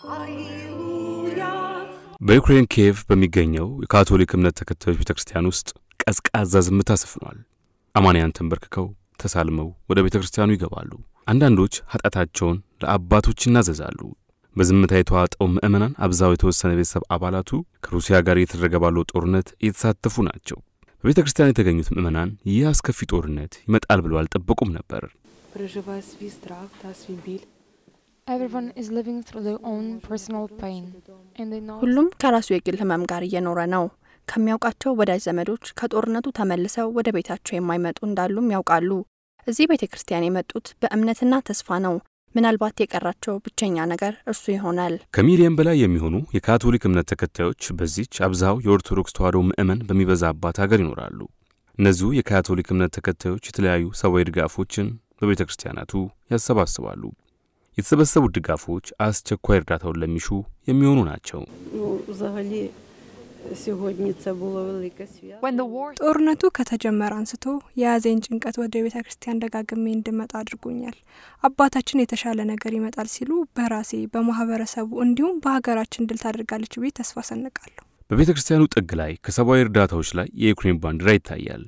በዩክሬን ኪየቭ በሚገኘው የካቶሊክ እምነት ተከታዮች ቤተ ክርስቲያን ውስጥ ቀዝቃዛ ዝምታ ሰፍኗል። አማንያን ተንበርክከው ተሳልመው ወደ ቤተ ክርስቲያኑ ይገባሉ። አንዳንዶች ኃጢአታቸውን ለአባቶች ይናዘዛሉ። በዝምታ የተዋጠው ምዕመናን አብዛው የተወሰነ ቤተሰብ አባላቱ ከሩሲያ ጋር እየተደረገ ባለው ጦርነት እየተሳተፉ ናቸው። በቤተ ክርስቲያን የተገኙት ምዕመናን ይህ አስከፊ ጦርነት ይመጣል ብለው አልጠበቁም ነበር። переживає свій страх та свій біль. Everyone is living through their own personal pain, and they know ሁሉም ከራሱ የግል ህመም ጋር እየኖረ ነው። ከሚያውቃቸው ወዳጅ ዘመዶች ከጦርነቱ ተመልሰው ወደ ቤታቸው የማይመጡ እንዳሉም ያውቃሉ። እዚህ ቤተ ክርስቲያን የመጡት በእምነትና ተስፋ ነው። ምናልባት የቀራቸው ብቸኛ ነገር እርሱ ይሆናል። ከሚሊየን በላይ የሚሆኑ የካቶሊክ እምነት ተከታዮች በዚች አብዛው የኦርቶዶክስ ተዋሕዶ ምዕመን በሚበዛባት ሀገር ይኖራሉ። እነዚሁ የካቶሊክ እምነት ተከታዮች የተለያዩ ሰብአዊ ድጋፎችን በቤተ ክርስቲያናቱ ያሰባስባሉ። የተሰበሰቡት ድጋፎች አስቸኳይ እርዳታውን ለሚሹ የሚሆኑ ናቸው። Ну, взагалі, сьогодні це було велике свято. when the war ጦርነቱ ከተጀመረ አንስቶ የያዘኝ ጭንቀት ወደ ቤተ ክርስቲያን ደጋግሜ እንድመጣ አድርጎኛል። አባታችን የተሻለ ነገር ይመጣል ሲሉ በራሴ በማህበረሰቡ እንዲሁም በሀገራችን ድል ታደርጋለች ብዬ ተስፋ ሰንቃለሁ። በቤተ ክርስቲያኑ ጥግ ላይ ከሰብአዊ እርዳታዎች ላይ የዩክሬን ባንዲራ ይታያል።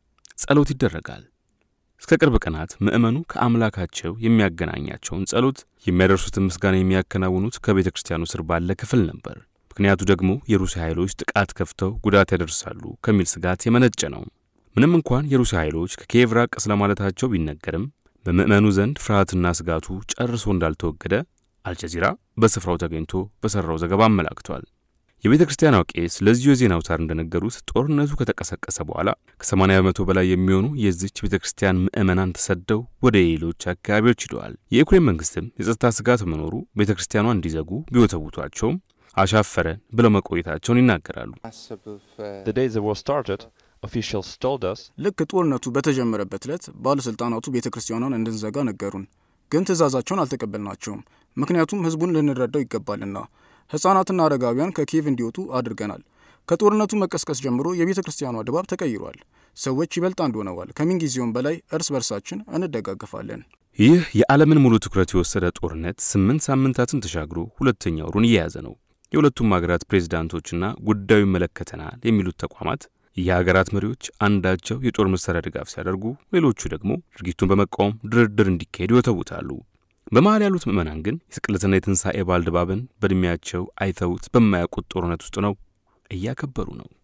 ጸሎት ይደረጋል። እስከ ቅርብ ቀናት ምዕመኑ ከአምላካቸው የሚያገናኛቸውን ጸሎት የሚያደርሱትን ምስጋና የሚያከናውኑት ከቤተ ክርስቲያኑ ስር ባለ ክፍል ነበር። ምክንያቱ ደግሞ የሩሲያ ኃይሎች ጥቃት ከፍተው ጉዳት ያደርሳሉ ከሚል ስጋት የመነጨ ነው። ምንም እንኳን የሩሲያ ኃይሎች ከኪየቭ ራቅ ስለማለታቸው ቢነገርም በምዕመኑ ዘንድ ፍርሃትና ስጋቱ ጨርሶ እንዳልተወገደ አልጀዚራ በስፍራው ተገኝቶ በሠራው ዘገባ አመላክቷል። የቤተ ክርስቲያኗ ቄስ ለዚሁ የዜና አውታር እንደነገሩት ጦርነቱ ከተቀሰቀሰ በኋላ ከ80 በመቶ በላይ የሚሆኑ የዚች ቤተ ክርስቲያን ምዕመናን ተሰደው ወደ ሌሎች አካባቢዎች ሂደዋል። የዩክሬን መንግስትም የጸጥታ ስጋት መኖሩ ቤተ ክርስቲያኗ እንዲዘጉ ቢወተውቷቸውም አሻፈረን ብለው መቆየታቸውን ይናገራሉ። The day the war started, officials told us ልክ ጦርነቱ በተጀመረበት ዕለት ባለሥልጣናቱ ቤተ ክርስቲያኗን እንድንዘጋ ነገሩን። ግን ትእዛዛቸውን አልተቀበልናቸውም። ምክንያቱም ሕዝቡን ልንረዳው ይገባልና። ሕፃናትና አረጋውያን ከኪየቭ እንዲወጡ አድርገናል። ከጦርነቱ መቀስቀስ ጀምሮ የቤተ ክርስቲያኗ ድባብ ተቀይሯል። ሰዎች ይበልጥ አንድ ሆነዋል። ከምንጊዜውም በላይ እርስ በርሳችን እንደጋገፋለን። ይህ የዓለምን ሙሉ ትኩረት የወሰደ ጦርነት ስምንት ሳምንታትን ተሻግሮ ሁለተኛ ወሩን እየያዘ ነው። የሁለቱም ሀገራት ፕሬዝዳንቶችና ጉዳዩ ይመለከተናል የሚሉት ተቋማት የሀገራት መሪዎች አንዳቸው የጦር መሳሪያ ድጋፍ ሲያደርጉ፣ ሌሎቹ ደግሞ ድርጊቱን በመቃወም ድርድር እንዲካሄድ ይወተውታሉ። በመሀል ያሉት ምዕመናን ግን የስቅለትና የትንሣኤ በዓል ድባብን በዕድሜያቸው አይተውት በማያውቁት ጦርነት ውስጥ ነው እያከበሩ ነው።